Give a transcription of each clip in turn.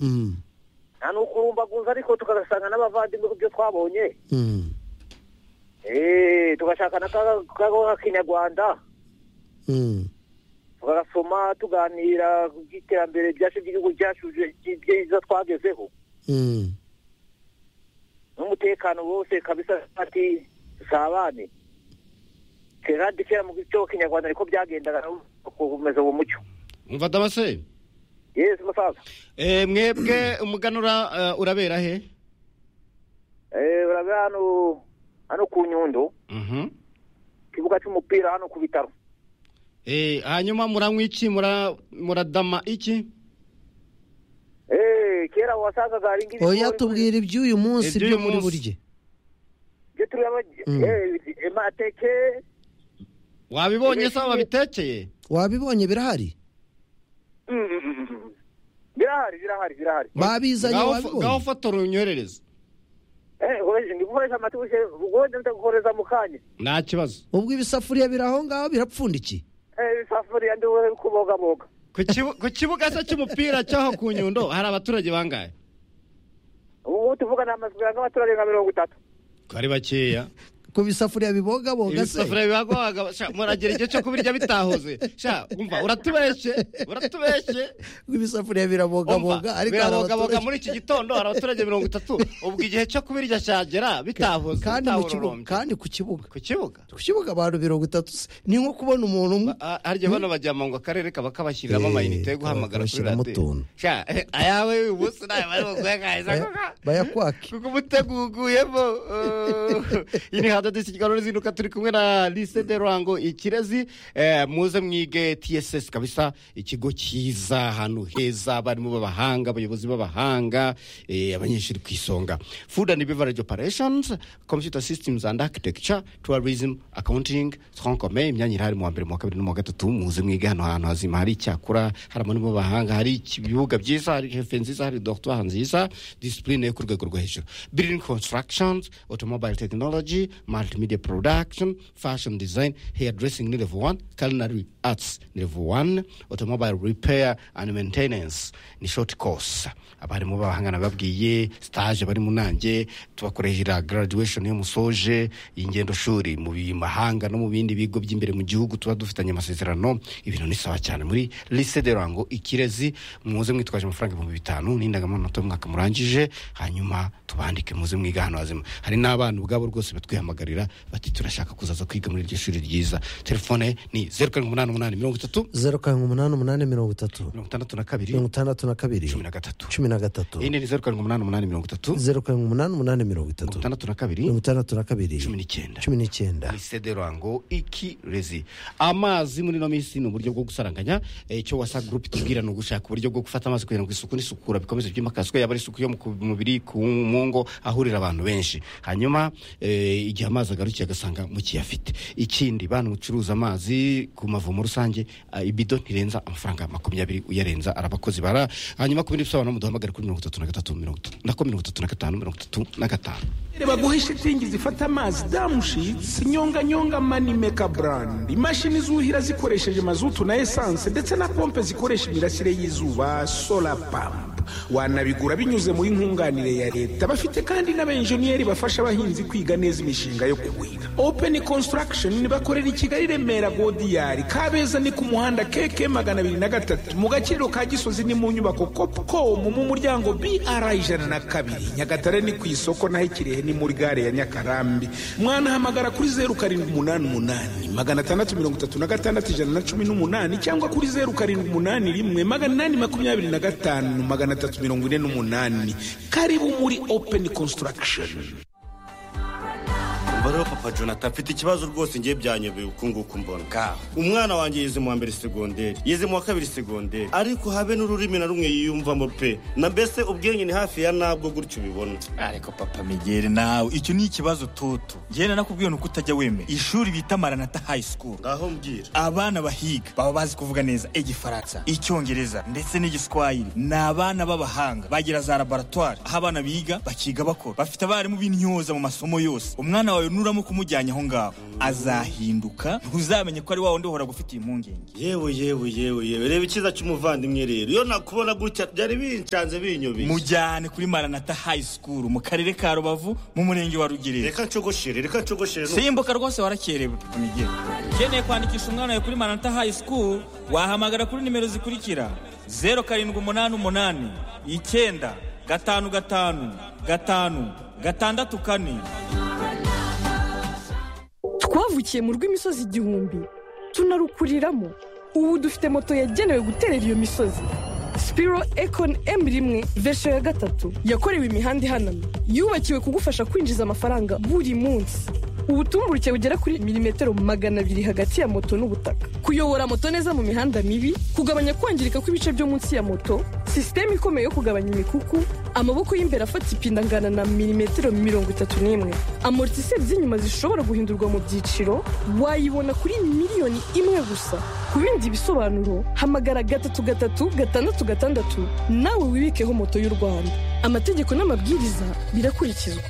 nta n'ukurumbaguza ariko tugasanga n'abavandimwe ku byo twabonye eee tugashaka n'akagoha k'inyarwanda tugasoma tuganira ku by'iterambere ryacu ry'igihugu cyacu byiza twagezeho n'umutekano wose kabisa ati dusabane kera dukera mu cyo kinyarwanda ariko byagendaga gukomeza uwo mucyo mvada abase yesi musaza Eh, mwebwe umuganura eh, urabera he Eh, urabona hano hano ku nyundo Mhm. ikibuga cy'umupira hano ku bitaro Eh, hanyuma muranywa iki Mura- muradama iki Eh, kera wasangaga hari ngibi oya tubwira iby'uyu munsi Iby'uyu byo muri munsi. burye byo turi Mm. amateke wabibonye se babitekeye wabibonye birahari Mm, mm, mm, mm. birahari birahari birahari babizanye Ngaho fo- ngaho wabibonye fotora unyoherereze Eh, hoje ndi gukoresha amatike ugonde ndagukoreza mu kanya nta kibazo ubwo ibisafuriya biri aho ngaho birapfundikiye eh safuriya ndi kuboga boga ku kibu- ku kibuga se cy'umupira cyaho ku nyundo hari abaturage bangahe ubu tuvuga ni amazu y'abaturage nka mirongo itatu ko ari bakeya ku bisafuriya bibogaboga se ibisafuriya bibagobaga sha, muragira igihe cyo kubirya bitahoze sha umva uratubeshye uratubeshye ubwo ibisafuriya birabogaboga Umva, ariko hari birabogaboga abaturage muri iki gitondo hari abaturage mirongo itatu ubwo igihe cyo kubirya cyagera bitahoze kandi mu kibuga bitahororombye. kandi ku kibuga ku kibuga ku kibuga abantu mirongo itatu se ni nko kubona umuntu umwe Ba- a- harya bano bajyama ngo akarere kaba kabashyiriramo Eh, amayinite yo kaba guhamagara kuri kabashyiramo radiyo utuntu. Sha, eh, ayawe uyu munsi nawe bari bukuyagaheza Baya- bayakwake kuko umutego uguyemo iyi ni hadadisi ikiganiro n'izinduka turi kumwe na lise de rango ikirezi eh, muze mwige tss kabisa ikigo cyiza ahantu heza abarimu b'abahanga abayobozi b'abahanga eh, abanyeshuri ku isonga food and beverage operations computer systems and architecture tourism accounting twakomeye imyanya iri hari mu wa mbere mu wa kabiri no mu wa gatatu muze mwige hano hantu hazima hari icyakora hari abarimu b'abahanga hari ibibuga byiza hari hefe nziza hari dogitwari nziza disipurine yo ku rwego rwo hejuru building constructions automobile technology multimedia production fashion design hair dressing ni level 1 culinary arts ni level 1 automobile repair and maintenance ni short course abarimu b'abahanga nababwiye stage bari mu nange tubakorehera graduation yo musoje ingendo shuri mu bi- mahanga no mu bindi bigo by'imbere mu gihugu tuba dufitanye amasezerano ibintu ni sawa cyane muri lycée de rango ikirezi muze mwitwaje amafaranga ibihumbi bitanu n'indangamanota y'umwaka murangije hanyuma tubandike muze mwiga hano hazima hari n'abana ubwabo rwose batwihamagarira bati turashaka kuzaza kwiga muri iryo shuri ryiza telefone ni zeru karindwi umunani umunani mirongo itatu zeru karindwi umunani umunani mirongo itatu mirongo itandatu na kabiri mirongo itandatu na kabiri cumi na gatatu cumi na gatatu indi ni zeru karindwi umunani umunani mirongo itatu mirongo zeru karindwi umunani umunani mirongo itatu itandatu na kabiri mirongo itandatu na kabiri cumi n'icyenda cumi n'icyenda lycée de rango ikirezi amazi muri ino minsi ni uburyo bwo gusaranganya Eh, icyo wasa group itubwira ni ugushaka uburyo bwo gufata amazi kugira ngo isuku n'isukura bikomeze byimakazwe yaba ari isuku yo mu ku- mubiri ku mu ngo ahurira abantu benshi hanyuma eh, igihe amazi agarukiye agasanga mukiyafite ikindi bantu mucuruza amazi ku mavomo rusange ah, ibido ntirenza amafaranga makumyabiri uyarenza arabakozi bara hanyuma ku bindi bisobanuro muduhamagare kuri mirongo itatu na gatatu mirongo itatu nako mirongo itatu na gatanu mirongo itatu na gatanu baguha ishitingi zifata amazi damushitsi nyonganyonga mani meka burandi imashini zuhira zikoresheje mazutu na esanse ndetse na pompe zikoresha imirasire y'izuba sola pampu wanabigura binyuze muri nkunganire ya leta bafite kandi n'abenjeniyeri bafasha abahinzi kwiga neza imishinga yo kuhira open construction bakorera i kigali remera godiyari kabeza ni ku muhanda keke magana abiri na gatatu mu gaciro ka gisozi ni mu nyubako copcom mu muryango br ijana na kabiri nyagatare ni ku isoko naho ikirehe ni muri gare ya nyakarambi mwanahamagara kuri zeru karindwi umunani umunani magana atandatu mirongo itatu na gatandatu ijana na cumi n'umunani cyangwa kuri zeru karindwi umunani rimwe magana inani makumyabiri na gatanu magana atatu mirongo ine n'umunani karibu muri open construction umva rero papa jonathan mfite ikibazo rwose ngiye byanyobeye uku nguku mbona kaho umwana wanjye yize mu wa mbere segonderi yize mu wa kabiri segonderi ariko habe n'ururimi na rumwe yiyumvamo pe na mbese ubwenge ni hafi ya nabwo gutyo ubibona ariko papa migeri nawe icyo ni ikibazo toto njyewe nanakubwiye ni uko utajya wemera ishuri bita maranata high school ngaho mbwira abana bahiga baba bazi kuvuga neza igifaransa icyongereza ndetse n'igiswahili ni abana b'abahanga bagira za laboratwari aho abana biga bakiga bakora bafite abarimu b'intyoza mu masomo yose umwana wawe ni nuramuka umujyanye aho ngaho azahinduka ntuzamenye ko ari wa wundi uhora gufitiye impungenge yewe yewe yewe yewe reba icyiza cy'umuvandimwe rero iyo nakubona gutya byari bincanze binyobeye mujyane kuri maranata high school mu karere ka rubavu mu murenge wa rugerero reka ncogoshere reka ncogoshere simbuka rwose warakerewe Mige. ukeneye kwandikisha umwana wawe kuri maranata high school wahamagara kuri nimero zikurikira zeru karindwi umunani umunani icyenda gatanu gatanu gatanu gatandatu kane twavukiye mu rw'imisozi igihumbi tunarukuriramo ubu dufite moto yagenewe guterera iyo misozi sipiro ekoni emu rimwe vesho ya gatatu yakorewe imihanda ihanamye yubakiwe kugufasha kwinjiza amafaranga buri munsi ubutumburuke bugera kuri milimetero magana abiri hagati ya moto n'ubutaka kuyobora moto neza mu mihanda mibi kugabanya kwangirika kw'ibice byo munsi ya moto sisiteme ikomeye yo kugabanya imikuku amaboko y'imbere afata ipinda angana na milimetero mirongo itatu n'imwe amortiseri z'inyuma zishobora guhindurwa mu byiciro wayibona kuri miliyoni imwe gusa ku bindi bisobanuro hamagara gatatu gatatu gatandatu gatandatu nawe wibikeho moto y'u rwanda amategeko n'amabwiriza birakurikizwa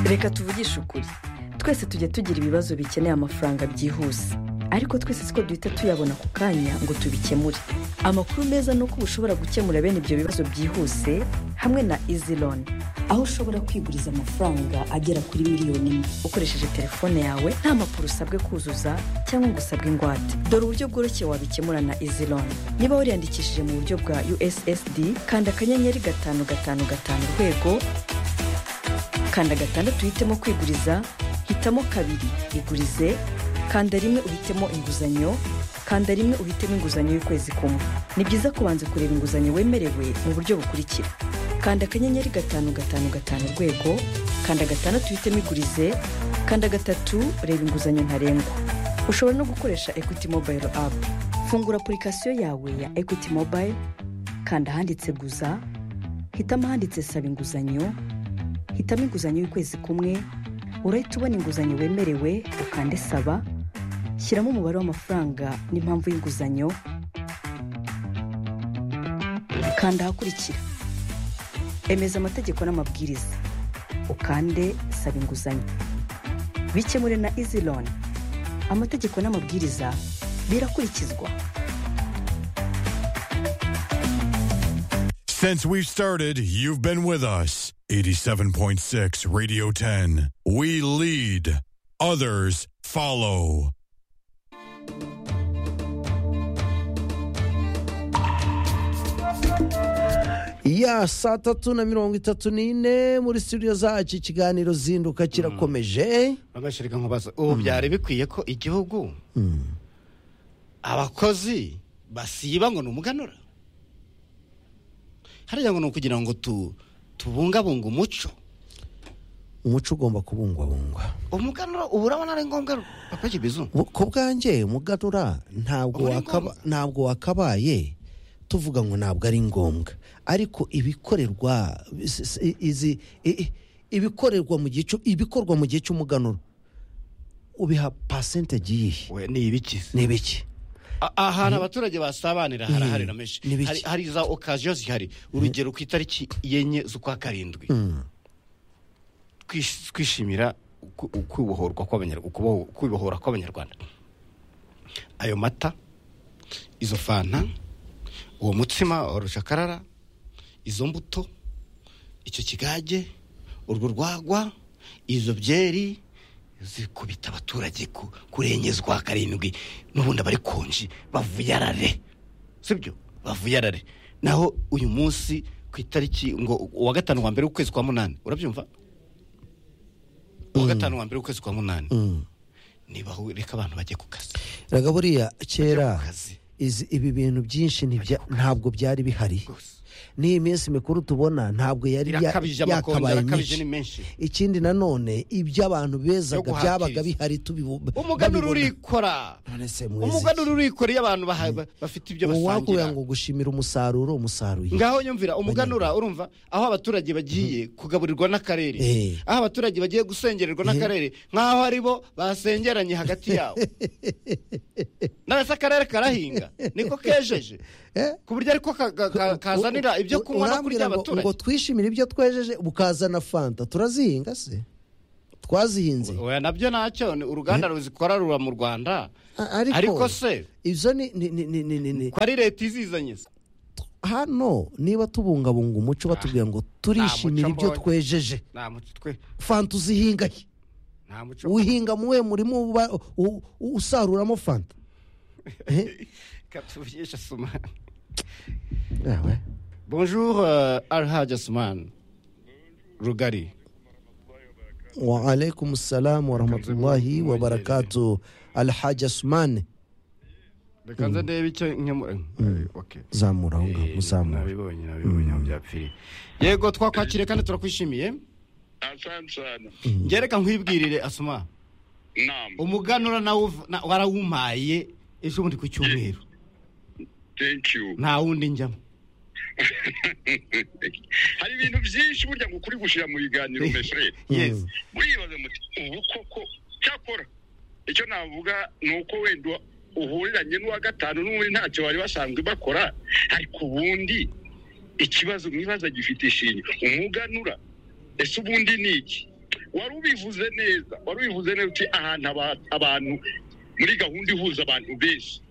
reka tuvugishe ukuri twese tujya tugira ibibazo bikeneye amafaranga byihuse ariko twese siko duhita tuyabona ku kanya ngo tubikemure amakuru meza ni uko uba ushobora gukemura bene ibyo bibazo byihuse hamwe na izi loni aho ushobora kwiguriza amafaranga agera kuri miliyoni imwe ukoresheje telefone yawe nta mpapuro usabwe kuzuza cyangwa ngo usabwe ingwate dore uburyo bworoshye wabikemura na izi loni niba wariyandikishije mu buryo bwa ussd kanda akanyenyeri gatanu gatanu gatanu urwego kanda gatandatu uhitemo kwiguriza hitamo kabiri igurize kanda rimwe uhitemo inguzanyo kanda rimwe uhitemo inguzanyo y'ukwezi kumwe ni byiza kubanza kureba inguzanyo wemerewe mu buryo bukurikira kanda akanyenyeri gatanu gatanu gatanu urwego kanda gatandatu uhitemo igurize kanda gatatu reba inguzanyo ntarengwa ushobora no gukoresha equity mobile app fungura apurikasiyo yawe ya equity mobile kanda ahanditse guza hitamo ahanditse saba inguzanyo hitamo inguzanyo y'ukwezi kumwe urahita ubona inguzanyo wemerewe ukande saba shyiramo umubare w'amafaranga n'impamvu y'inguzanyo kanda ahakurikira emeza amategeko n'amabwiriza ukande saba inguzanyo bikemure na izi loni amategeko n'amabwiriza birakurikizwa Since we've started, you've been with us. 87.6 Radio 10. We lead, others follow. ya saa tatu na mirongo itatu n'ine muri studio zacu ikiganiro zinduka kirakomeje bagashirika nkubaza ubu byari bikwiye ko igihugu abakozi basiba ngo ni umuganura hariya ngo ni ukugira ngo tu tubungabunge umuco umuco ugomba kubungwabungwa umuganura ubu urabona ari ngombwa ru- papa kibizu Bu- ku bwanjye muganura ntabwo Uba ari wakaba- ntabwo wakabaye tuvuga ngo ntabwo ari ngombwa ariko ibikorerwa s- s- i- izi i- i- ibikorerwa mu gihe cy'u- ibikorwa mu gihe cy'umuganuro ubiha pasentegi yihe we ni ibikizi ni ibiki A- ahantu abaturage basabanira harahari na menshi Ni bike. hari, hari za okaziyo zihari urugero ku itariki yenye z'ukwa karindwi Twish- twishimira uku- ukubohorwa kw'Abanyar- ukuboho- kwibohora kw'abanyarwanda ayo mata izo fanta uwo mutsima wa rucakarara izo mbuto icyo kigage urwo rwagwa izo byeri zikubita abaturage ku- kurengezwa karindwi n'ubundi abari konji bavuyarare sibyo bavuyarare naho uyu munsi ku itariki ngo uwa gatanu wa mbere w'ukwezi kwa munani urabyumva uwa gatanu wa mbere w'ukwezi kwa munani niba hu- reka abantu bajye ku kazi raga buriya kera Bajya ku kazi. izi- ibi bintu byinshi ntibya- ntabwo byari bihari n'iyi minsi mikuru tubona ntabwo yari ya- Irakabije, amakonje yakabaye arakabije myinshi ni menshi. ikindi nanone ibyo abantu bezaga Yo guhatiriza. byabaga bihari tubibu- umuganura babibona. urikora None se mwezi umuganura urikora iyo abantu baha- ba- bafite ibyo uwakubwira ngo basangira gushimira umusaruro umusaruye ngaho nyumvira umuganura urumva aho abaturage bagiye kugaburirwa n'akarere Eh. aho abaturage bagiye gusengererwa n'akarere nk'aho ari bo basengeranye hagati yabo none se akarere karahinga kejeje niko kejeje Eh? ku buryo ariko ka- ka- ka- kazanira ibyo kunywa no kurya Urambwira ngo- ngo abaturage twishimire ibyo twejeje bukazana fanta turazihinga se twazihinze oya nabyo ntacyo ni uruganda ruzikora rura mu rwanda A- ariko se ibyo ni ni ni ni ni ni ni- ko ari leta izizanye se hano niba tubungabunga umuco batubwira ngo nta turishimira muco ibyo mbonye. twejeje nta muco twe fanta uzihinga he nta muco uhinga mu we murimo uba- u- u- usaruramo fanta Eh? katubyesha suma yawe bonjour euh, alhaji asman rugari wa alaikum salamu wa rahmatullahi wa barakatu alhaji asumani reka nze ndebe icyo nkemura okay zamura aho ngaho muzamura nabibonye nabibonye aho byapfiriye yego twakwakiriye kandi turakwishimiye asante sana ngereka nkwibwirire asuma nam umuganura nawe uv- na- warawumpaye ejo bundi ku cyumweru thank you nta wundi njyamo hari ibintu byinshi burya ngo ukuri gushira mu biganiro meshere yes muribaza muti ubu koko cyakora icyo navuga ni uko wenda uhuriranye n'uwa gatanu n'ubundi ntacyo bari basanzwe bakora ariko ubundi ikibazo mwibaza gifite ishingiro umuganura ese ubundi ni iki wari ubivuze neza wari ubivuze neza uti ahantu aba- abantu muri gahunda ihuza abantu benshi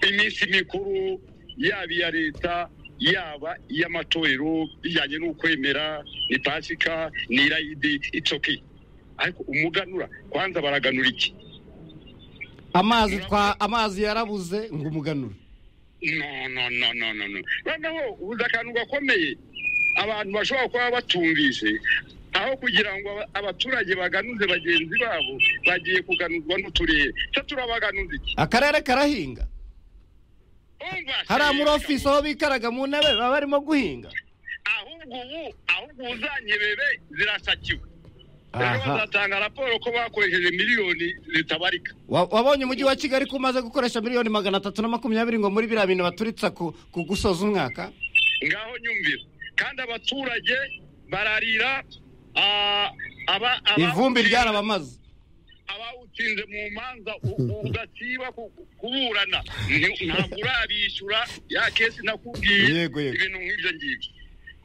iminsi mikuru yaba iya leta yaba iy'amatorero bijyanye n'ukwemera ni pasika ni irayidi itsoki ariko umuganura kwanza baraganura iki amazi twa amazi yarabuze ngo umuganura no no no no no no noneho ubuze akantu gakomeye abantu bashobora kuba batumvise aho kugira ngo aba- abaturage baganuze bagenzi babo bagiye kuganuzwa n'uturere se turabaganuza iki akarere karahinga Umva, hari amuri sereka ofisi aho bikaraga mu ntebe baba barimo guhinga ahubwo ubu ahubwo uzanyebebe zirasakiwe rero aha bazatanga raporo ko bakoresheje miliyoni zitabarika Wa- wabonye umujyi wa kigali ko umaze gukoresha miliyoni magana atatu na makumyabiri ngo muri biriya bintu baturitsa ku ku gusoza umwaka ngaho nyumvira kandi abaturage bararira ah, aba- aba- ivumbi ryarabamaze abawutsinze mu manza u- udasiba ku- kuburana Ni- ntabwo urabishyura ya kesi nakubwiye Yego, yego. ibintu nk'ibyo ngibyo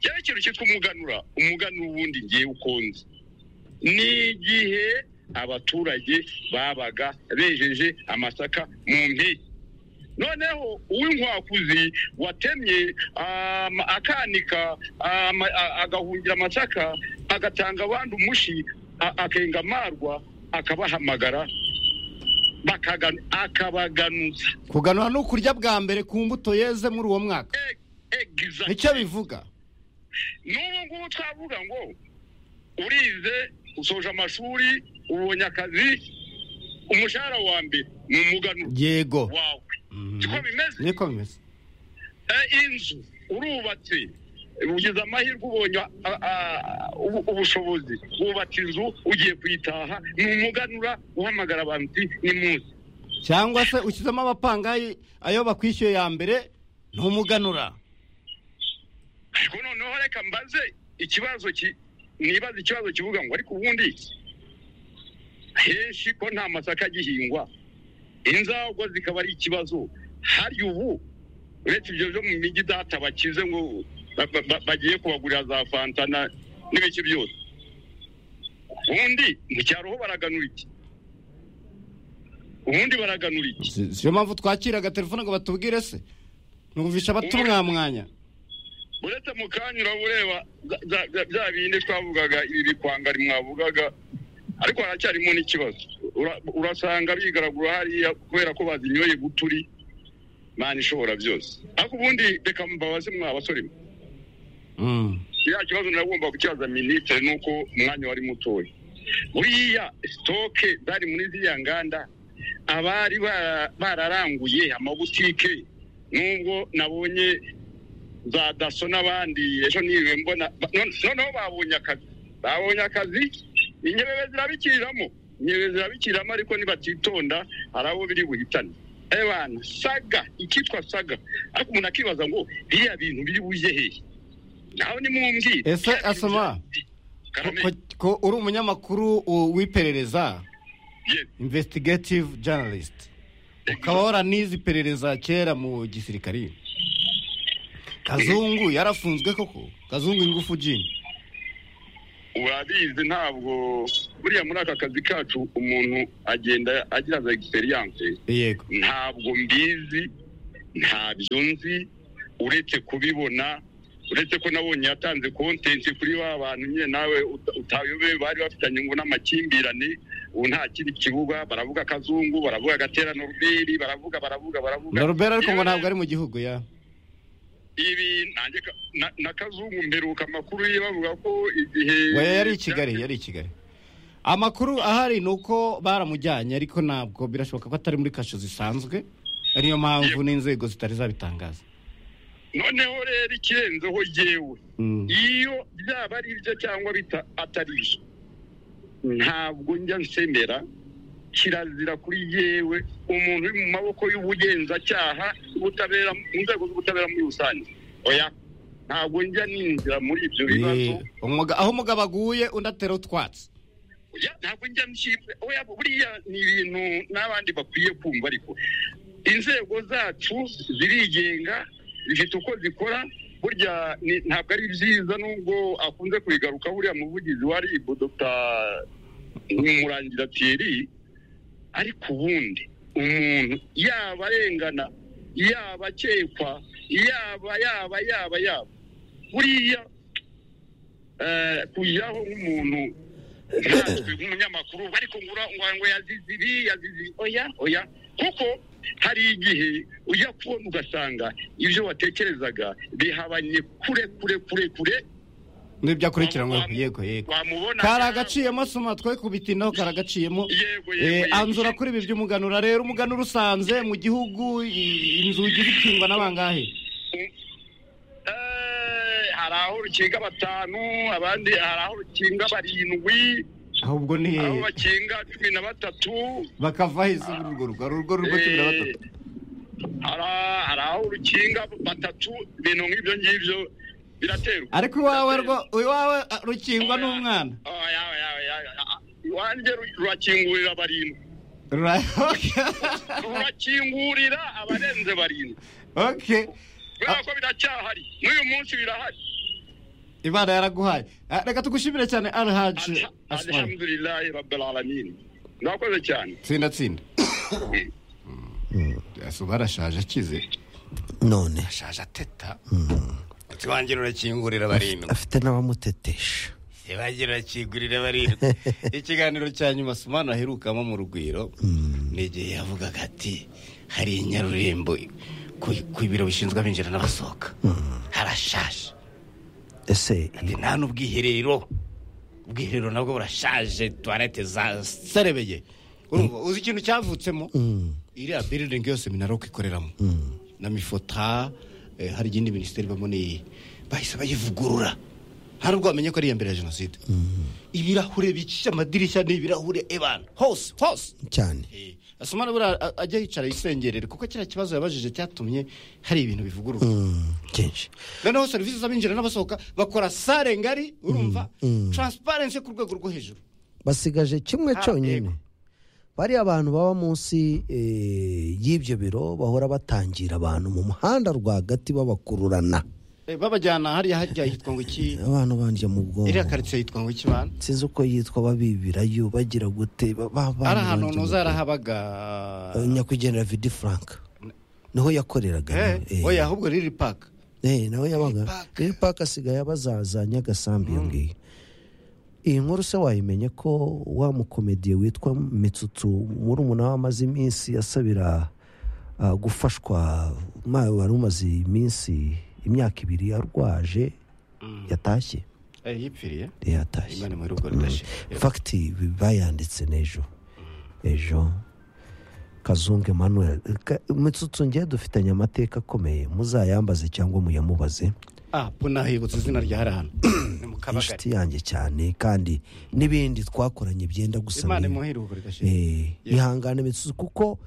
cyane ikintu cyitwa umuganura umuganura ubundi ngewe ukunze ni igihe abaturage babaga bejeje amasaka mu mpeke noneho uw'inkwakuzi watemye ama- akanika ama- a- agahungira amasaka agatanga abandi umushi a- akenga amarwa akabahamagara bakagan- akabaganutsa kuganura ni ukurya bwa mbere ku mbuto yeze muri uwo mwaka Exactly. nicyo bivuga n'ubu ngubu twavuga ngo urize usoje amashuri ubonye akazi umushahara wa mbere ni umuganuro yego wawe siko bimeze niko bimeze Eh, inzu urubatse ugize amahirwe ubonye a- a- ubu- ubushobozi wubatse inzu ugiye kuyitaha ni umuganura uhamagara abantu uti ni munsi cyangwa se ushyizemo abapangayi ayo bakwishyuye ya mbere ni umuganura ariko noneho reka mbaze ikibazo ki nibaze ikibazo kivuga ngo ariko ubundi henshi ko nta masaka agihingwa inzagwa zikaba ari ikibazo hari ubu uretse ibyo byo mu mijyi data bakize ngo ba- ba- ba- bagiye kubagurira za fanta na- n'ibiki byose ubundi mu cyaro ho baraganura iki ubundi baraganura iki Si- siyo mpamvu twakiraga telefone ngo batubwire se numvisha abatumwamwanya uretse mu kanya uraba ureba za- za- za- bya bindi twavugaga ibi bikwangari mwavugaga ariko haracyarimo n'ikibazo Ura- urasanga bigaragura hariya kubera ko bazinyoye guturi mani ishobora byose ariko ubundi reka mbabaze mwa basore mwe Mm. ya kibazo nagomba kukibaza minisitiri nuko umwanya wari mutoya buriya sitoke zari muri ziriya nganda abari bara- bararanguye amabutike nubwo nabonye za daso n'abandi ejo niwe mbona ba- none- noneho babonye akazi babonye akazi inyebebe zirabikiriramo inyebebe zirabikiriramo ariko nibatitonda hari abo biri buhitane ebana saga ikitwa saga ariko umuntu akibaza ngo biriya bintu biri bujye hehe nawe nimumbwire ese asoma Karame, ko- ko uri umunyamakuru uh, w'iperereza yes, investigative journalist ukaba waranize iperereza kera mu gisirikari kazungu yarafunzwe koko kazungu ingufu jini urabizi ntabwo buriya muri aka kazi kacu umuntu agenda agira za egisperiyanse yego ntabwo mbizi ntabyo nzi uretse kubibona uretse ko nabonye yatanze kontenti kuri ba bantu nyine nawe uta- utayobewe bari bafitanye ngo n'amakimbirane ubu nta kindi kibuga baravuga kazungu baravuga gatera noruberi baravuga baravuga baravuga norobera ariko ngo Yewe, ntabwo ari mu gihugu ya ibi nanjye ka- na- na kazungu mberuka amakuru ye bavuga ko igihe Oya, yari i kigali yari i kigali amakuru ahari ni uko baramujyanye ariko ntabwo birashoboka ko atari muri kasho zisanzwe ariyo mpamvu n'inzego zitari zabitangaza noneho rero ikirenzeho yewe iyo byaba ari ibyo cyangwa bita atari byo ntabwo njya nsemera kirazira kuri yewe umuntu uri mu maboko y'ubugenzacyaha ubutabera mu nzego z'ubutabera muri rusange oya ntabwo njya ninjira muri ibyo bibazo Eh, umuga- aho umugabo aguye undi atera utwatsi Ya, ntabwo njya nshyirwa oya buriya ni ibintu n'abandi bakwiye kumva ariko inzego zacu zirigenga zifite uko zikora burya ni- ntabwo ari byiza nubwo akunze kubigaruka buriya muvugizi wa rib dr murangira thierry ariko ubundi umuntu yaba arengana yaba akekwa yaba yaba yaba yaba buriya eh, kujyaho nk'umuntu natwe nk'umunyamakuru ariko ngo ura- ngo- ngo yazize ibi yazize ibi. oya oya kuko hari igihe ujya kubona ugasanga ibyo watekerezaga bihabanye kure kure kure kure n'ibyo akurikiranyweho yego yego wamubona karagaciyemo soma twe kubitinaho karagaciyemo yego Eh, yego anzura kuri ibi by'umuganura rero umuganura usanze mu gihugu i- inzugi zikingwa n'abangahe Eh, hari aho rukinga batanu abandi hari aho rukinga barindwi ahubwo ni aho hehe bakinga cumi na batatu bakava heza muri urwo rugo hari urugo rurimo cumi na batatu Eh, hari- hari aho rukinga batatu ibintu nk'ibyo ngibyo biraterwa ariko iwawe rwo iwawe ah, rukingwa n'umwana Oya, oya, oya, oya. iwanjye ru- rurakingurira barindwi Right, okay. rurakingurira abarenze barindwi okay kubera ko biracyahari n'uyu munsi birahari imana yaraguhaye Ah, reka tugushimire cyane alhaji Alha- asmani alhamdulillahi rabbil alamin mwakoze cyane tsinda tsinda asuba arashaje akize none ashaje ateta iwanjye rurakingurira barindwi afite n'abamutetesha iwanjye rurakingurira barindwi ikiganiro cya nyuma sumana aherukamo mu rugwiro ni igihe yavugaga ati hari inyarurembo ku- ku biro bishinzwe abinjira n'abasohoka harashaje ese Ati, nta n'ubwiherero ubwiherero nabwo burashaje tuwarete zaserebeye Urumva, uzi ikintu cyavutsemo iriya biridingi yose minaroko ikoreramo na mifota eh, hari igindi minisiteri ibamo n'iyi bahise bayivugurura hari ubwo bamenye ko ari iya mbere ya jenoside ibirahure bicisha amadirishya ni ibirahure ebana hose hose cyane Eh, asumana buriya a- ajya yicara yisengerere kuko kiriya kibazo yabajije cyatumye hari ibintu bivugururwa Mm, byinshi noneho serivisi z'abinjira n'abasohoka bakora sare ngari urumva taransiparensi ku rwego rwo hejuru basigaje kimwe Ah, cyonyine yego. bariya abantu baba munsi eh, y'ibyo biro bahora batangira abantu mu muhanda rwagati babakururana Eh, babajyana hariya hajya hitwa ngo iki abantu bandya mu iriya bwonko karitsiye yitwa ngo iki bana sinzi uko yitwa babibirayo bagira gute ba- ba- abantu ari ahantu bandya mu ntuza bwonko. yarahabaga Eh, nyakwigendera vidi frank niho yakoreraga Eh, Eh, oya ahubwo riri paka eh, nawe yabaga Park. riri paka asigaye abazaza nyagasambi iyo ngiyo iyi nkuru se wayimenye ko wa mukomediye witwa mitsutsu muri umunara amaze iminsi asabira ah, gufashwa ma- wari umaze iminsi imyaka ibiri yarwaje yatashye Eh, yipfiriye Eh, yatashye imana muri urwo ridashira fagiti bayanditse n'ejo ejo kazungu emanuel Ka- mitsutsu ngewe dufitanye amateka akomeye muzayambaze cyangwa muyamubaze ah bo nahibutse izina rya hariya hantu ni mu kabagari inshuti yanjye cyane kandi n'ibindi twakoranye byenda gusa imana n'ibi. imuhire urwo ridashira Eh, ihangane mitsutsu kuko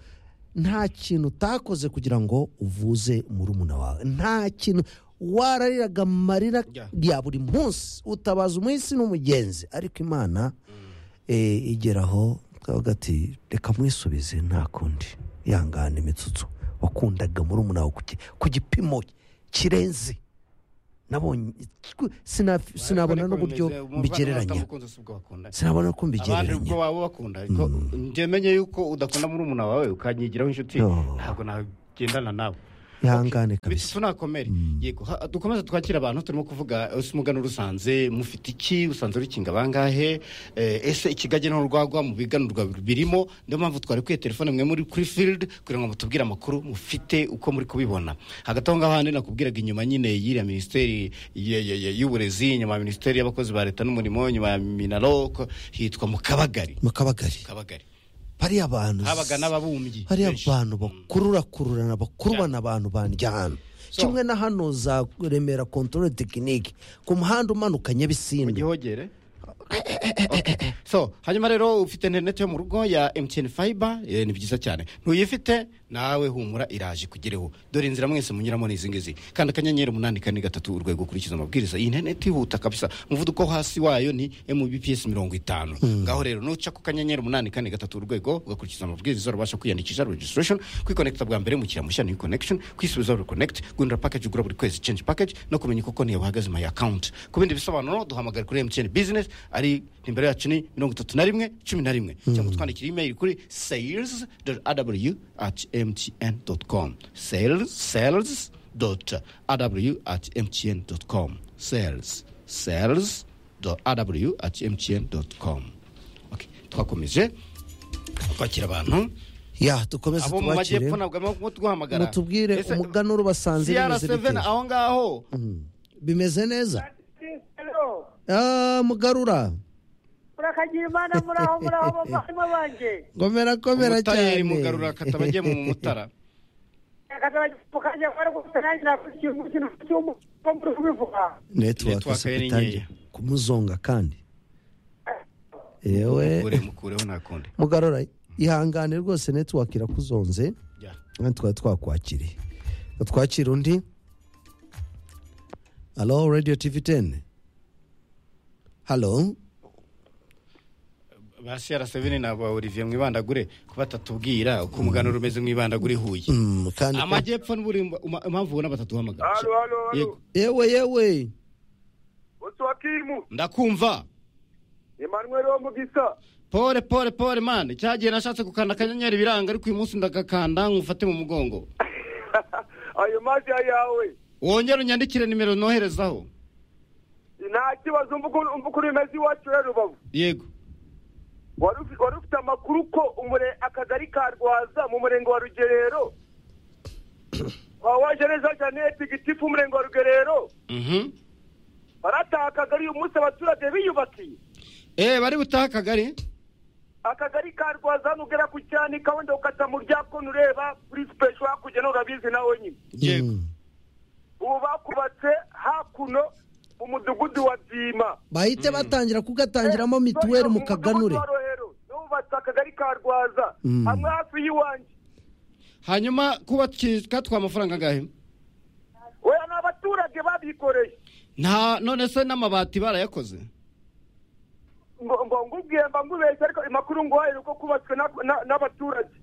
nta kintu utakoze kugira ngo uvuze murumuna wawe nta kintu warariraga amarira Ya. ya buri munsi utabaza umunsi n'umugenzi ariko imana eh, igeraho kavuga ati reka mwisubize nta kundi yangana imitsutso wakundaga muri umunara ku gipimo kirenze nabonye sinafi- sinabona n'uburyo mbigereranya sinabona ko abandi ubwo mbigereranya waba bakunda ariko njye menye yuko udakunda muri umuntu wawe ukanyigiraho inshuti Yo. ntabwo nagendana nawe ihangane kabisa bitatu nakomere yego ha- dukomeze twakire abantu turimo kuvuga ese umuganura usanze mufite iki usanze rukinga bangahe Eh, ese ikigage n'urwagwa mu biganurwa birimo niyo mpamvu twarekwiye telefone mwe muri kuri field kugira ngo mutubwire amakuru mufite uko muri kubibona hagati aho ngaho handi nakubwiraga inyuma nyine y'iriya minisiteri ye- ye- ye- y'uburezi nyuma ya minisiteri y'abakozi ba leta n'umurimo nyuma ya minarok hitwa mu kabagari mu kabagari kabagari hariya abantu habaga n'ababumbyi hariya benshi. abantu bakururakururana bakurubana abantu bandya hano So- kimwe na hano za remera kontorore tekinike ku muhanda umanuka mu nyabisindu gihogere Okay. so hanyuma rero ufite interineti yo mu rugo ya emutiyeni fayiba ni byiza cyane ntuyifite nawe humura iraje kugereho dore inzira mwese munyuramo ni izi ngizi kandi akanyenyeri umunani kane gatatu urwego ukurikiza amabwiriza iyi interineti yihuta kabisa umuvuduko wo hasi wayo ni mbps mirongo itanu ngaho rero nuca ku kanyenyeri umunani kane gatatu urwego ugakurikiza amabwiriza urabasha kwiyandikisha registration kwikonekita bwa mbere mu kiramashya new connection kwisubiza reconnect guhindura package ugura buri kwezi change package no kumenya uko konti yawe ihagaze my account ku bindi bisobanuro duhamagare kuri mtn business ari nimero yacu ni mirongo itatu na rimwe cumi na rimwe cyangwa twandikira email kuri sales aw at mtn com sales sales dot aw at mtn com sales sales dot aw at mtn com okay. twakomeje twakira abantu ya dukomeze abo mu tubakire majyepfo ntabwo arimo kuduhamagara mutubwire Ese- umuganura ubasanze bimeze CR7 bite aho ngaho bimeze neza Ah, mugarura murakagira imana muraho muraho bavandimwe banjye gomera komera cyane umutayeri mugarura akataba agiye mu mutara akazajya kwari gufite nanjye nakora ikintu ikintu cy'umuco muri kubivuga Network network ye ni sekitari nkeya. kumuzonga kandi yewe mukure mukureho ntakundi mugarura ihangane rwose network irakuzonze Ya. Hano twari twakwakiriye twakira undi halo radiyo tivi teni halo ba CR7 ni aba Olivier mwibandagure kuba batatubwira uko umuganura umeze mwibandagure ihuye Mm, kandi ko- amajyepfo n'uburimba uma- impamvu ubona batatuhamagara Halo, halo, halo. Yego. yewe yewe Uswakimu, ndakumva Emmanuel Omugisa. pole pole pole mani cyagiye nashatse gukanda akanyenyeri biranga ariko uyu munsi ndagakanda nkufate mu mugongo Ayo mazya yawe. wongere unyandikire nimero noherezaho Nta kibazo mvuga mvuga uri mezi iwacu ya Rubavu. yego Wari ufi- wari ufite amakuru ko umure akagari ka Rwaza mu murenge wa Rugerero. Wa waje neza Jeannette Gitifu umurenge wa Rugerero. Mhm. Barataha akagari uyu munsi abaturage biyubakiye. eh bari butaha akagari akagari ka rwaza hano ugera ku cyanika wenda ukata mu rya kona ureba kuri sipesho hakurya nawe urabizi nawe nyine yego Mm. ubu bakubatse hakuno mu mudugudu wa byima bahite batangira kugatangiramo mituweli mu kaganure nubatse akagari ka rwaza Mm. hamwe hafi y'iwanjye hanyuma kuba katwa amafaranga angahe weya ni abaturage babikoreye nta none se n'amabati barayakoze ngo ngo ngubwiye mba ngubeshye ariko amakuru nguhaye ni uko kubatswe na- na- n'abaturage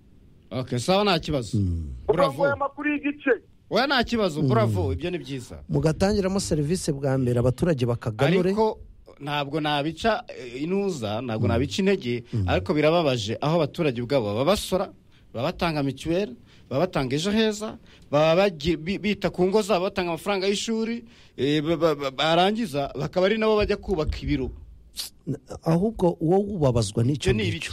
okay sawa nta kibazo ubwo nguhaye buravo amakuru y'igice oya nta kibazo buravo ibyo ni byiza mugatangiramo serivisi bwa mbere abaturage bakaganure ariko ntabwo nabica eh, intuza ntabwo nabica intege ariko birababaje aho abaturage ubwabo baba basora baba batanga mituweli baba batanga ejo heza baba bagi- bi- bita ku ngo zabo batanga amafaranga y'ishuri eh, ba- ba- ba- barangiza bakaba ari nabo bajya kubaka ibiro ahubwo wowe ubabazwa n'icyo Ibyo ni ngicyo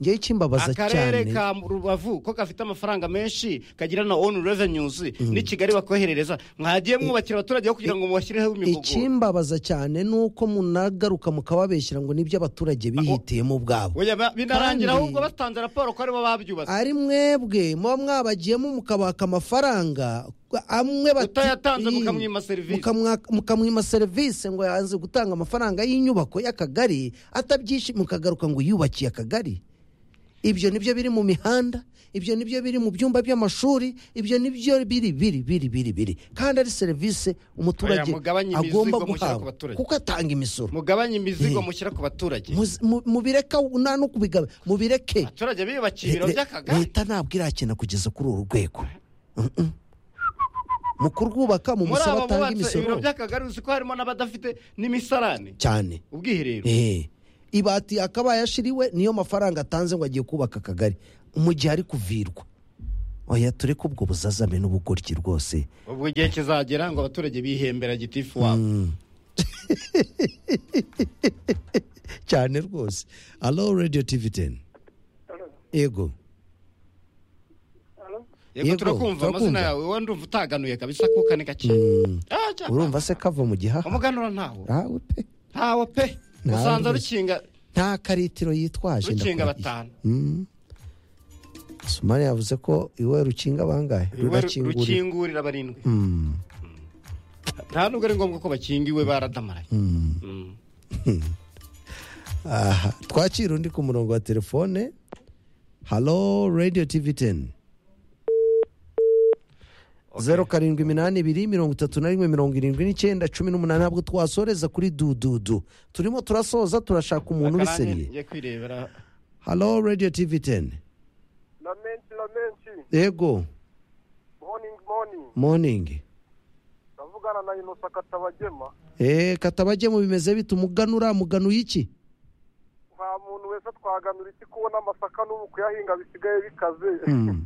ngewe ikimbabaza akarere cyane ka rubavu ko gafite amafaranga menshi kagira na onu revenues n'i kigali bakoherereza mwagiye mwubakira abaturage aho kugira ngo mubashyireho imigogoro ikimbabaza cyane ni uko munagaruka mukababeshyira ngo nibyo abaturage bihitiyemo ubwabo Oya, ba- binarangira Kandi- ahubwo batanze raporo ko aribo babyubatse ari mwebwe muba mwabagiyemo mukabaka amafaranga amwe bati- Utayatanze Ii, mukamwima serivisi. mukamwa- mukamwima serivisi ngo yanze gutanga amafaranga y'inyubako y'akagari atabyishimiye mukagaruka ngo yubakiye akagari ibyo nibyo biri mu mihanda ibyo nibyo biri mu byumba by'amashuri ibyo nibyo biri biri biri biri biri kandi ari serivisi umuturage Oya, mugabanye imizigo agomba mushyira ku guhabwa baturage. kuko atanga imisoro mugabanye imizigo Eh. mushyira ku baturage Muzi- mu- mubireka nta no kubigaba mubireke abaturage biyubakiye ibiro Le- le- by'akagari leta ntabwo irakina kugeza kuri uru rwego Mm-mm. mu kurwubaka mu muri abo musaba atanga bubatse ibiro imisoro by'akagari uzi ko harimo n'abadafite n'imisarane cyane ubwiherero Eh, ibati yakabaye ashiriwe niyo mafaranga atanze ngo agiye kubaka akagari mu gihe ari kuvirwa oya tureke ubwo buzazame n'ubugoryi rwose ubwo igihe kizagera ngo abaturage bihembera gitifu wabo Mm. cyane rwose alo radiyo tivi teni yego yego Yego, turakumva turakumva. amazina yawe wowe ndumva utaganuye kabisa kuko ni gake Mm. Ah, cya- urumva se kava mu gihaha umuganura ntawo Ntawe pe. ntawo pe Ntawe usanza rwose. rukinga nta karitiro yitwaje rukinga ndakurahiye. batanu Mm. sumari yavuze ko iwe rukinga bangahe Iwe ru- rurakingurira rukingurira barindwi Mm. nta nubwo ari ngombwa ko bakingiwe baradamaraye Mm. Mm. aha twakira undi ku murongo wa telefone halo radiyo tivi teni zeru karindwi iminani ibiri mirongo itatu na rimwe mirongo irindwi n'icyenda cumi n'umunani ntabwo twasoreza kuri dududu turimo turasoza turashaka umuntu Akarani ubiseriye ngiye kwirebera halo radiyo tivi teni lamenshi lamenshi yego morning morning moningi ndavugana na inosa katabagema eee katabagemo bimeze bite umuganura muganuye iki nta muntu wese twaganura iki kubona amasaka n'ubu kuyahinga bisigaye bikaze Mm.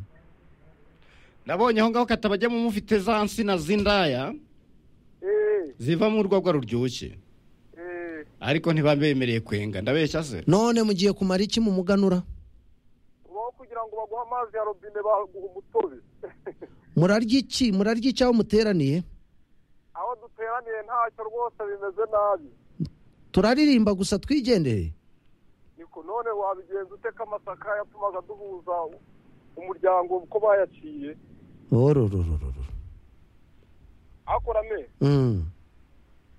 nabonye aho ngaho katabajya mu mufite za nsina z'indaya eee zivamo urwagwa ruryoshye eee ariko ntibabemereye kwenga ndabeshya se none mugiye kumara iki mu muganura ubaho kugira ngo baguhe amazi ya robine baguha umutobe murarya iki murarya iki aho muteraniye aho duteraniye ntacyo rwose bimeze nabi turaririmba gusa twigendere niko none wabigenza uteka amasaka yatumaga duhuza umuryango uko bayaciye orororororo akorame Mm.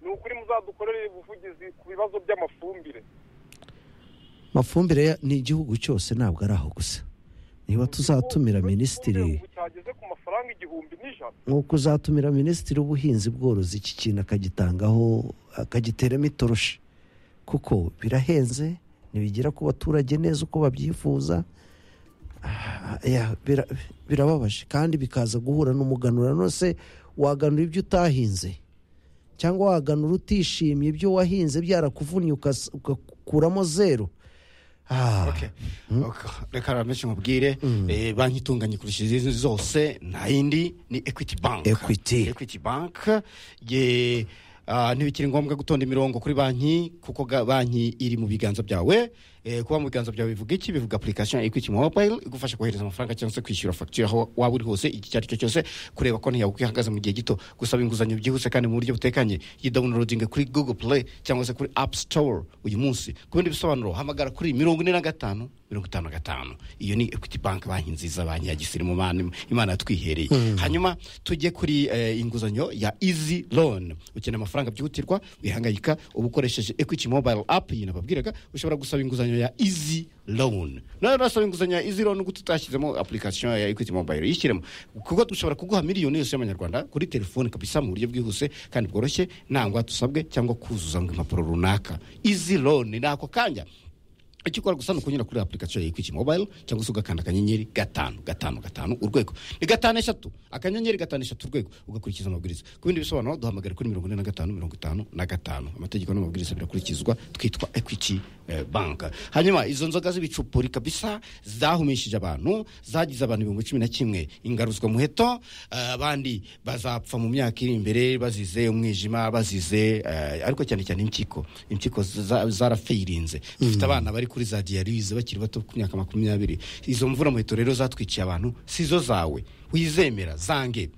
ni ukuri muzadukorere ubuvugizi ku bibazo by'amafumbire mafumbire ya- ni igihugu cyose ntabwo ari aho gusa niba tuzatumira minisitiri ubu cyageze ku mafaranga igihumbi n'ijana nk'uko uzatumira minisitiri w'ubuhinzi bworozi iki kintu akagitangaho akagiteramo itoroshi kuko birahenze ntibigera ku baturage neza uko babyifuza Ah, ya, bira- birababaje kandi bikaza guhura n'umuganura nose waganura ibyo utahinze cyangwa waganura utishimye ibyo wahinze byarakuvunnye ukas- ugakuramo zeru Ah, reka ramenshi nkubwire eh, banki itunganye kurusha izindi zose nta yindi ni equity bank Equity. equity bank ye ah, ntibikiri ngombwa gutonda imirongo kuri banki kuko ga- banki iri mu biganza byawe Eh, kuba mu biganza byawe bivuga iki bivuga application ya equity mobile igufasha kohereza amafaranga cyangwa se kwishyura fagitire aho waba uri hose igihe icyo ari cyo cyose kureba konti yawe uko ihagaze mu gihe gito gusaba inguzanyo byihuse kandi mu buryo butekanye yidawunirodinge kuri google play cyangwa se kuri app store uyu munsi ku bindi bisobanuro hamagara kuri mirongo ine na gatanu mirongo itanu na gatanu iyo ni equity bank banki nziza banki ya gisirimu mani- imana yatwihereye hanyuma tujye kuri eh, inguzanyo ya easy loan ukeneye amafaranga byihutirwa wihangayika uba ukoresheje equity mobile app iyi nababwiraga ushobora gusaba inguzanyo ya easy loan nawe urasaba inguzanyo ya easy loan gute utashyizemo application ya equity mobile yishyiremo kuko dushobora kuguha miliyoni yose y'amanyarwanda kuri telefone kabisa mu buryo bwihuse kandi bworoshye nta ngwate usabwe cyangwa kuzuza ngo impapuro runaka easy loan ni ako kanya icyo ukora gusa ni ukunyura kuri application ya Equity mobile cyangwa se ugakanda akanyenyeri gatanu gatanu gatanu urwego ni gatanu eshatu akanyenyeri gatanu eshatu urwego ugakurikiza amabwiriza ku bindi bisobanuro duhamagare kuri mirongo ine na gatanu mirongo itanu na gatanu amategeko n'amabwiriza birakurikizwa twitwa Equity eh, bank hanyuma izo nzoga z'ibicupuri kabisa zahumishije abantu zagize abantu ibihumbi cumi na kimwe ingaruzwa muheto eh, abandi bazapfa mu myaka iri imbere bazize umwijima bazize eh, ariko cyane cyane impyiko impyiko za- zarafeirinze dufite abana bari kuri za diyarize bakiri bato ku myaka makumyabiri izo mvura muheto rero zatwiciye abantu si zo zawe wizemera zange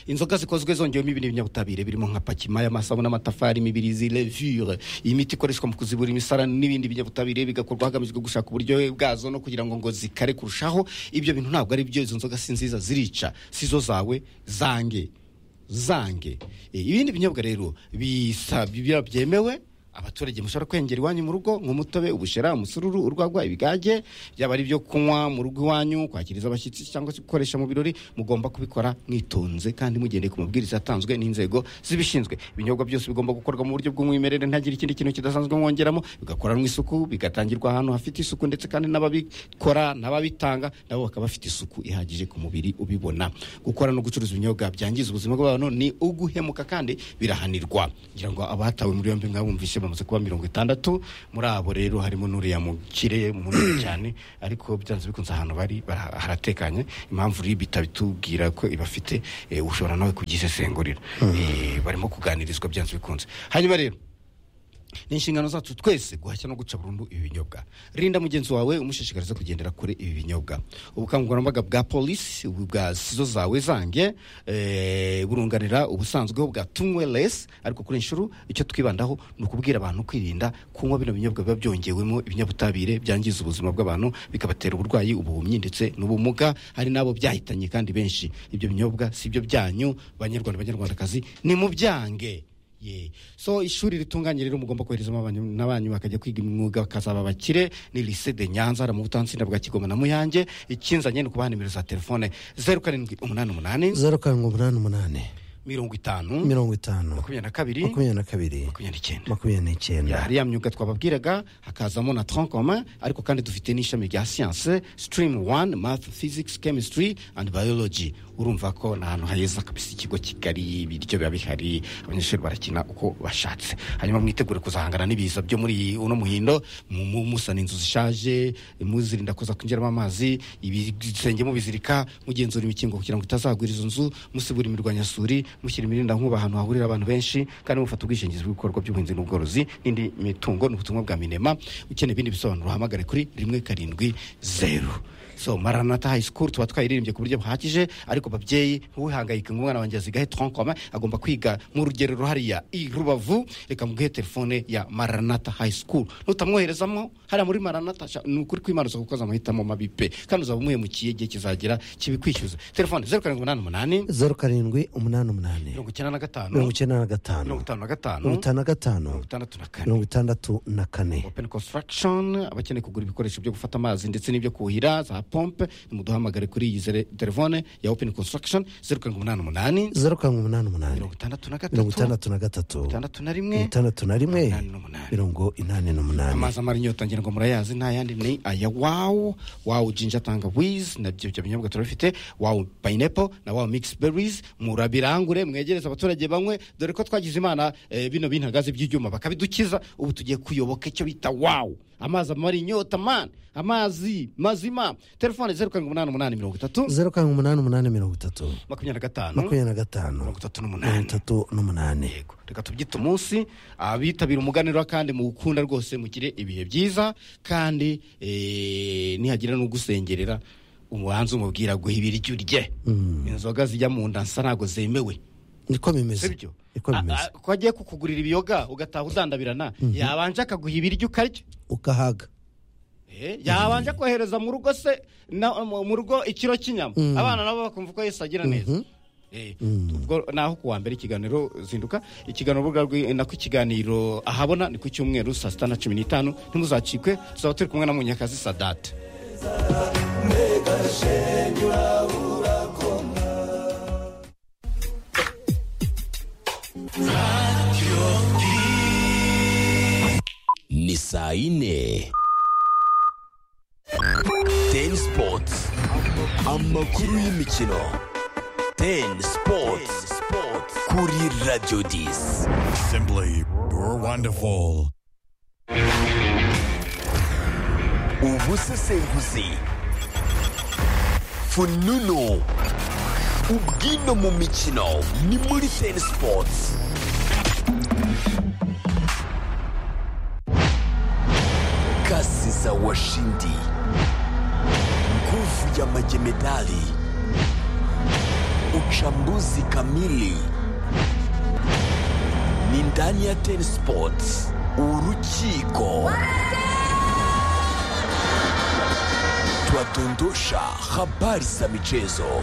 inzoga zikozwe zongewemo ibintu by'ibinyabutabire birimo nka pakimaya amasabune n'amatafari imibirizi levure iyi miti ikoreshwa mu kuzibura imisarani n'ibindi binyabutabire bigakorwa hagamijwe gushaka uburyohe bwazo no kugira ngo ngo zikare kurushaho ibyo bintu ntabwo ari byo izo nzoga si nziza zirica si zo zawe zange zange Eh, ibindi binyobwa rero bisa- bya- byemewe abaturage mushobora kwengera iwanyu mu rugo nk'umutobe ubushera umusururu urwagwa ibigage byaba ari ibyo kunywa mu rugo iwanyu kwakiriza abashyitsi cyangwa se gukoresha mu birori mugomba kubikora mwitonze kandi mugendeye ku mabwiriza yatanzwe n'inzego zibishinzwe ibinyobwa byose bigomba gukorwa mu buryo bw'umwimerere ntagire ikindi kintu kidasanzwe mwongeramo bigakoranwa isuku bigatangirwa ahantu hafite isuku ndetse kandi n'ababikora n'ababitanga nabo bakaba bafite isuku ihagije ku mubiri ubibona gukora no gucuruza ibinyobwa byangiza ubuzima bw'abantu ni uguhemuka kandi birahanirwa ngira ngo abatawe muri yombi mwabumvishe bamaze kuba mirongo itandatu muri abo rero harimo n'uriya mukire munini cyane ariko byanze bikunze ahantu bari bara- haratekanye impamvu ribi itatubwira ko ibafite eh, ushobora nawe kubyisesengurira Eh, barimo kuganirizwa byanze bikunze hanyuma rero ni inshingano zacu twese guhashya no guca burundu ibi binyobwa rinda mugenzi wawe umushishikariza kugendera kure ibi binyobwa ubukangurambaga bwa polisi bwa sizo zawe zange eh, burunganira ubusanzwe bwa tunywe lesi ariko kuri inshuro icyo twibandaho ni ukubwira abantu kwirinda kunywa bino binyobwa biba byongewemo ibinyabutabire byangiza ubuzima bw'abantu bikabatera uburwayi ubuhumyi ndetse n'ubumuga hari n'abo byahitanye kandi benshi ibyo binyobwa si ibyo byanyu banyarwanda banyarwandakazi ni mu byange Ye. so ishuri ritunganye rero mugomba koherezamo abanyu- n'abanyu bakajya kwiga imyuga bakazaba abakire ni lise de nyanza hari mu butansinda bwa kigoma na muyange ikinzanye ni ukubaha nimero za telefone zeru karindwi umunani umunani zeru karindwi umunani umunani mirongo itanu mirongo itanu makumyabiri na kabiri makumyabiri na kabiri makumyabiri n'icyenda makumyabiri n'icyenda hari ya myuga twababwiraga hakazamo na troncomen ariko kandi dufite n'ishami rya siyanse sitirimu wani math physics chemistry and biology urumva ko ni ahantu heza kabisa ikigo kigali ibiryo biba bihari abanyeshuri barakina uko bashatse hanyuma mwitegure kuzahangana n'ibiza byo muri uno muhindo mu- mu- musana inzu zishaje muzirinda kuza kwinjiramo amazi ibisenge mubizirika mugenzura imikingo kugira ngo itazagwira izo nzu musibura imirwanyasuri mushyira imirindankuba ahantu hahurira abantu benshi kandi mufata ubwishingizi bw'ibikorwa by'ubuhinzi n'ubworozi n'indi mitungo ni ubutumwa bwa minema ukeneye ibindi bisobanuro uhamagare kuri rimwe karindwi zeru so maranata high school tuba twayiririmbye ku buryo buhagije ariko babyeyi ntuwihangayike ngo umwana wanjye azigahe tronkoma agomba kwiga nk'urugero ruhariya i rubavu reka muguhe telefone ya maranata high school nutamwoherezamo hariya muri maranata sha- ni ukuri kwimanuza kuko amahitamo mabi pe kandi uzaba umuhemukiye igihe kizagera kibikwishyuza telefone zeru karindwi umunani umunani zeru karindwi umunani umunani mirongo icyenda na gatanu mirongo icyenda na gatanu mirongo itanu na gatanu mirongo itanu na gatanu mirongo itandatu na kane mirongo itandatu na kane open construction abakeneye kugura ibikoresho byo gufata amazi ndetse n'ibyo kuhira za pompe nimuduhamagare kuri iyi zere- telefone ya open construction zeru karindwi umunani umunani zeru karindwi umunani umunani mirongo itandatu na mirongo gatatu itandatu na gatatu itandatu na rimwe mirongo itandatu na rimwe mirongo inani n'umunani amazi amara inyota ngira ngo murayazi nta yandi ni aya wawu wawu jinja tangawizi nabyo ibyo binyobwa turabifite wawu payinepo na wawu mikisi berizi murabirangure mwegereze abaturage banywe dore ko twagize imana eh, bino bintagaze by'ibyuma bakabidukiza ubu tugiye kuyoboka icyo bita wawu amazi amara inyota mani amazi mazima telefone zeru karindwi umunani umunani mirongo itatu zeru karindwi umunani umunani mirongo itatu makumyabiri na gatanu makumyabiri na gatanu mirongo itatu n'umunani mirongo itatu n'umunani reka tubyite umunsi abitabira umuganiro kandi muwukunda rwose mugire ibihe byiza kandi eh, nihagira n'ugusengerera umuhanzi umubwira guha ibiryo urye inzoga zijya mu nda nsa ntabwo zemewe niko bimeze sibyo niko bimeze ko agiye kukugurira ibiyoga ugataha udandabirana yabanje akaguha ibiryo ukarya ukahaga Eh, yabanje kohereza mu rugo se na- mu mu rugo ikiro cy'inyama abana nabo bakumva ko yesu agira neza Eh, ubwo naho kuwa mbere ikiganiro zinduka ikiganiro urubuga rwi- nako ikiganiro ahabona ni ku cyumweru saa sita na cumi n'itanu ntimuzacikwe tuzaba turi kumwe na munyakazi sadate ni saa yine teni sipoti amakuru y'imikino teni sipoti kuri radiyo disi Simply, you're wonderful. ubusesenguzi fununu ubwino mu mikino ni muri teni sipoti kasi za washindi nguvu ya majemedali uchambuzi kamili ni ndani ya ten sports urukiko twadondosha habari za michezo